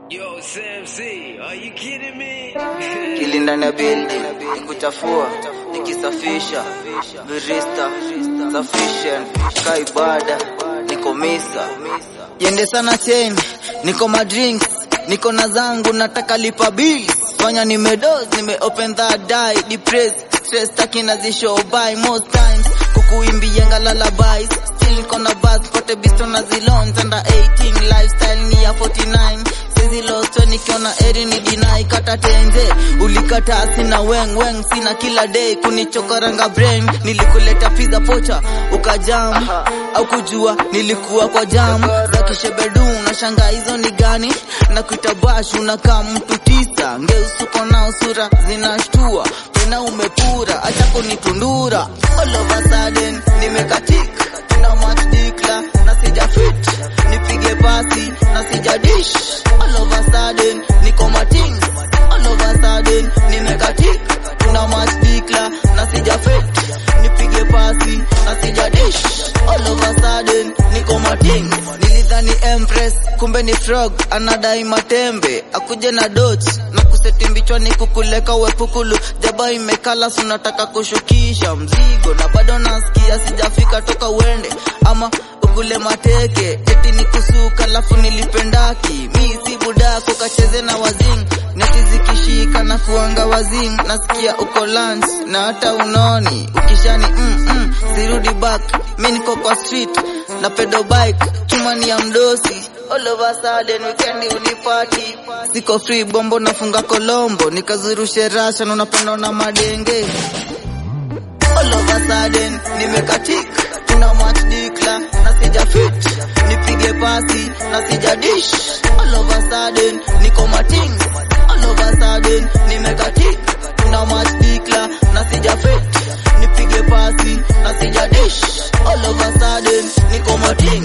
Yo, Sam C, are you kidding me? Kili ndani ya building nikuchafua nikisafisha virista sufficient ka ibada niko misa yende sana chain niko madrinks niko na zangu nataka lipa bills fanya nimedos nime open that die depressed stress taki nazishow by most times kukuimbianga lullabies still niko na buzz pote bisto na zilons under 18 lifestyle ni ya 49 Sizi losto nikiona eri ni dinai kata tenze ulikata sina weng weng sina kila day kunichokoranga brain nilikuleta pizza pocha ukajam au kujua nilikuwa kwa jam za kishebedu na shanga hizo ni gani na kuita bash unakaa mtu tisa ngeusuko na usura zinashtua tena umepura acha kunitundura all of a sudden nimekatika tuna match dikla na sija fit nipige pasi na sija dish all of a sudden niko mating all of a sudden nimekatika tuna match dikla na sija fit nipige pasi na sija dish all of a sudden niko mating nilidhani empress kumbe ni frog anadai matembe akuje na dot na kusetimbichwa ni kukuleka wepukulu jaba imekala sunataka kushukisha mzigo na bado nasikia sijafika toka uende ama ukule mateke eti ni kusuka lafu nilipendaki mi si budako kacheze na wazing neti zikishika na kuanga wazing nasikia uko lunch na hata unoni ukishani mm, mm, sirudi back mi niko kwa street na pedo bike chumani ya mdosi all of a sudden weekend unipati siko free bombo nafunga kolombo nikazurushe rasha na unapenda na madenge all of a sudden nimekatika tuna match dikla na sija fit nipige pasi na sija dish all of a sudden niko mating all of a sudden nimekatika tuna match dikla na sija fit nipige pasi na sija dish all of a sudden niko mating